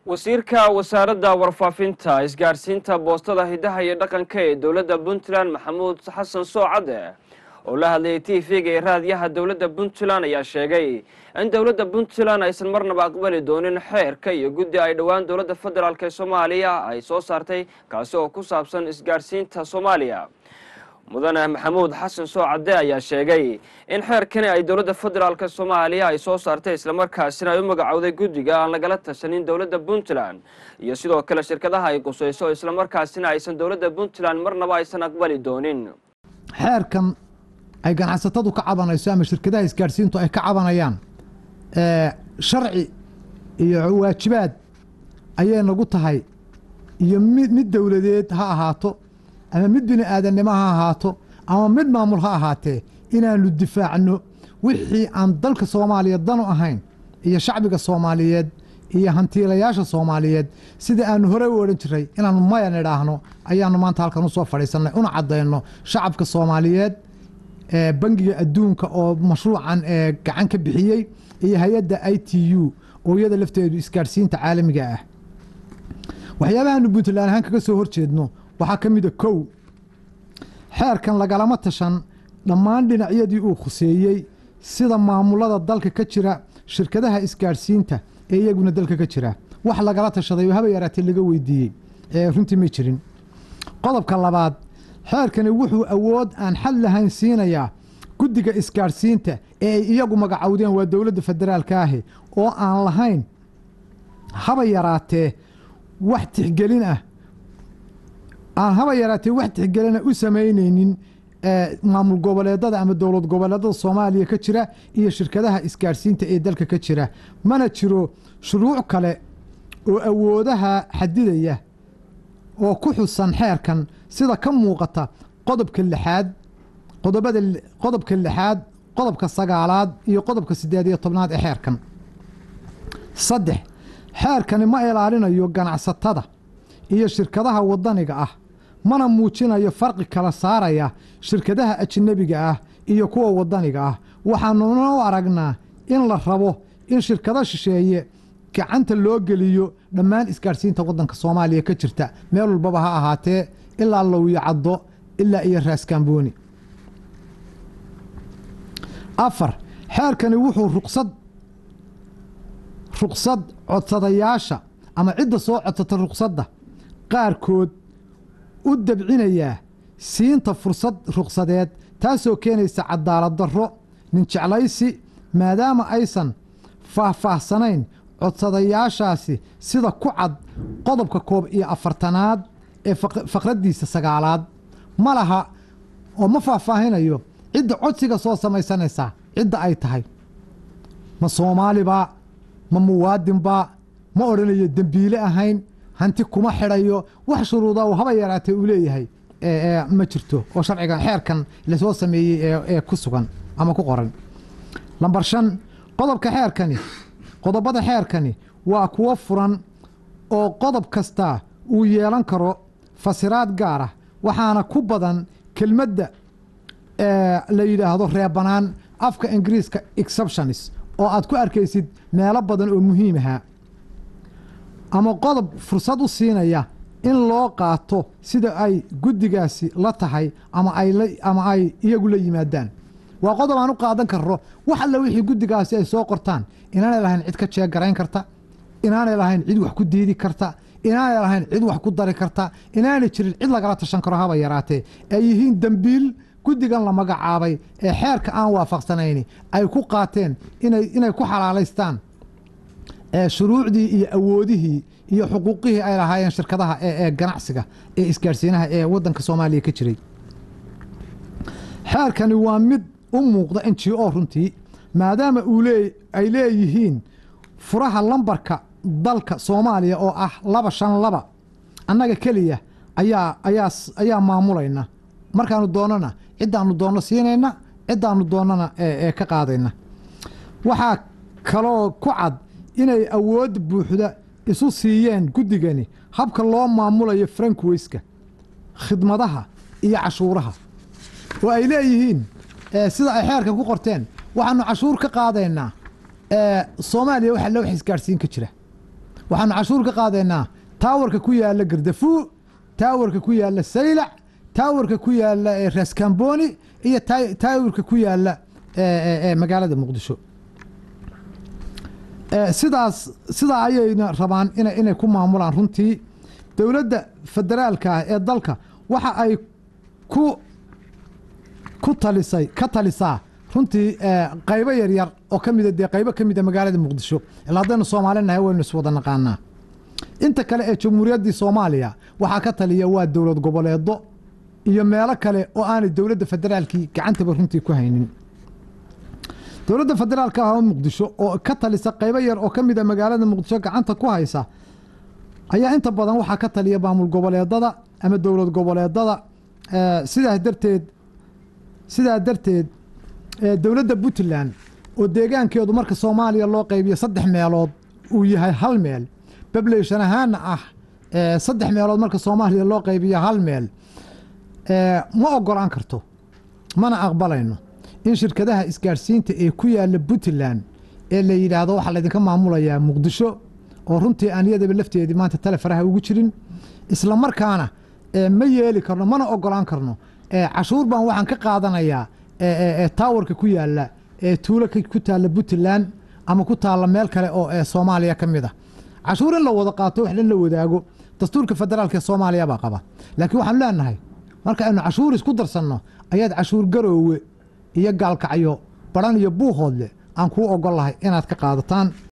wasiirka wasaaradda warfaafinta isgaadhsiinta boostada hidaha iyo dhaqanka ee dowladda puntland maxamuud xasan soocade oo la hadlayay t v-ga ee raadiyaha dowladda puntland ayaa sheegay in dowladda puntland aysan marnaba aqbali doonin xeerka iyo guddi ay dhowaan dowladda federaalk ee soomaaliya ay soo saartay kaasi oo ku saabsan isgaadhsiinta soomaaliya mudane maxamuud xasan soocade ayaa sheegay in xeerkani ay dowladda federaalk soomaaliya ay soo saartay islamarkaasina ay u magacowday guddiga aan lagala tashanin dowladda puntland iyo sidoo kale shirkadaha ay qusayso islamarkaasina aysan dowladda puntland marnaba aysan aqbali doonin xeerkan ay ganacsatadu ka cabanayso ama shirkadaha isgaadhsiintu ay ka cabanayaan sharci iyo waajibaad ayay nagu tahay iyo mid mid dowladeed ha ahaato ama mid bini aadannimo ha ahaato ama mid maamul ha ahaatee inaannu difaacno wixii aan dalka soomaaliya danu ahayn iyo shacbiga soomaaliyeed iyo hantiilayaasha soomaaliyeed sida aannu horey u odhan jiray inaannu maya nidhaahno ayaannu maanta halkan u soo fadhiisannay una caddayno shacabka soomaaliyeed ee bangiga adduunka oo mashruucan ee gacan ka bixiyey iyo hay-adda i t u oo iyada lafteedu isgaadhsiinta caalamiga ah waxyaabahaanu puntland ahaan kaga soo hor jeedno waxaa ka mida kow xeerkan lagalama tashan dhammaan dhinacyadii uu khuseeyey sida maamulada dalka ka jira shirkadaha isgaadhsiinta ee iyaguna dalka ka jira wax lagala tashaday oo haba yaraatee laga weydiiyey ee runtii may jirin qodobka labaad xeerkani wuxuu awood aan xal lahayn siinayaa guddiga isgaadhsiinta ee ay iyagu magacowdeen waa dowladda federaalka ahi oo aan lahayn haba yaraatee wax tixgelin ah aan haba yaraatee wax tixgelina u samaynaynin maamul goboleedada ama dowlad goboleedada soomaaliya ka jira iyo shirkadaha isgaadhsiinta ee dalka ka jira mana jiro shuruuc kale oo awoodaha xadidaya oo ku xusan xeerkan sida ka muuqata qodobka lixaad qodobada qodobka lixaad qodobka sagaalaad iyo qodobka siddeed iyo tobnaad ee xeerkan saddex xeerkani ma ilaalinayo ganacsatada iyo shirkadaha waddaniga ah mana muujinayo farqi kala saaraya shirkadaha ajnebiga ah iyo kuwa waddaniga ah waxaanuna u aragnaa in la rabo in shirkado shisheeye gacanta loo geliyo dhammaan isgaadhsiinta waddanka soomaaliya ka jirta meel walbaba ha ahaatee ilaa lowyo caddo ilaa iyo raaskambooni afar xeerkani wuxuu ruqsad ruqsad codsadayaasha ama cidda soo codsata ruqsadda qaarkood u dabcinayaa siinta fursad ruqsadeed taasoo keenaysa cadaalad darro ninjeclaysi maadaama aysan faahfaahsanayn codsadayaashaasi sida ku cad qodobka koob iyo afartanaad ee faqraddiisa sagaalaad ma laha oo ma faahfaahinayo cidda codsiga soo samaysanaysaa cidda ay tahay ma soomaalibaa ma muwaadinbaa ma odhanayo dembiile ahayn hanti kuma xidhayo wax shuruuda uu haba yaraatee uu leeyahay ma jirto oo sharcigan xeerkan lasoo sameeyey ee ku sugan ama ku qoran lambar shan qodobka xeerkani qodobada xeerkani waa kuwo furan oo qodob kastaa uu yeelan karo fasiraad gaar ah waxaana ku badan kelmadda la yidhaahdo reebanaan afka ingiriiska exceptionis oo aad ku arkaysid meelo badan oo muhiim ahaa ama qodob fursad u siinaya in loo qaato sida ay guddigaasi la tahay ama ama ay iyagu la yimaadaan waa qodob aan u qaadan karno wax alle wixii guddigaasi ay soo qortaan inaanay lahayn cid ka jeegarayn karta inaanay lahayn cid wax ku diidi karta inaanay lahayn cid wax ku dari karta inaanay jirin cid lagala tashan karo haba yaraatee ay yihiin dembiil guddigan la magacaabay ee xeerka aan waafaqsanayni ay ku qaateen inay ku xalaalaystaan shuruucdii iyo awoodihii iyo xuquuqihii ay lahaayeen shirkadaha ee ganacsiga ee isgaadhsiinaha ee waddanka soomaaliya ka jiray xeerkani waa mid u muuqda n g o runtii maadaama uu lee ay leeyihiin furaha lambarka dalka soomaaliya oo ah laba shan laba annaga keliya ayaa ayaa ayaa maamulayna markaanu doonnana ciddaannu doonno siinayna ciddaannu doonnana ee ka qaadayna waxaa kaloo ku cad inay awood buuxda isu siiyeen guddigani habka loo maamulayo frankweyska khidmadaha iyo cashuuraha oo ay leeyihiin sida ay xeerka ku qorteen waxaannu cashuur ka qaadaynaa soomaaliya waxa loo wax isgaadhsiin ka jira waxaanu cashuur ka qaadaynaa taawarka ku yaalla gardafuu taawarka ku yaalla saylac taawarka ku yaalla raskamboni iyo taawarka ku yaalla magaalada muqdisho sidaas sidaa ayayna rabaan inay ku maamulaan runtii dowladda federaalka ah ee dalka waxa ay ku ku talisay ka talisaa runtii qaybo yaryar oo ka mida dee qaybo ka mida magaalada muqdisho ila haddaynu soomaali nahay waynu iswada naqaanaa inta kale ee jamhuuriyaddii soomaaliya waxaa ka taliya waa dowlad goboleedo iyo meelo kale oo aanay dowladda federaalkii gacantaba runtii ku haynin dowladda federaalka ah oo muqdisho oo ka talisa qaybo yar oo ka mida magaalada muqdisho gacanta ku haysa ayaa inta badan waxaa ka taliya maamul goboleedada ama dowlad goboleedada sidaas darteed sidaa darteed dowladda puntland oo deegaankeedu marka soomaaliya loo qaybiyo saddex meelood uu yahay hal meel bablation ahaana ah saddex meelood marka soomaaliya loo qaybiyo hal meel ma ogolaan karto mana aqbalayno in shirkadaha isgaadhsiinta ee ku yaalla puntland ee la yidhaahdo waxaa laydinka maamulayaa muqdisho oo runtii aan iyadaba lafteedii maanta tale faraha ugu jirin isla markaana ma yeeli karno mana ogolaan karno cashuur baan waxaan ka qaadanayaa taawarka ku yaalla tuulo ku taalla puntland ama ku taalla meel kale oo soomaaliya ka mid a cashuur in la wada qaato wax in la wadaago dastuurka federaalka ee soomaaliya baa qaba laakiin waxaanu leenahay marka aynu cashuur isku darsanno ayaad cashuur garoowe iyo gaalkacyo baran iyo buuhoodle aan kuu ogol lahay inaad ka qaadataan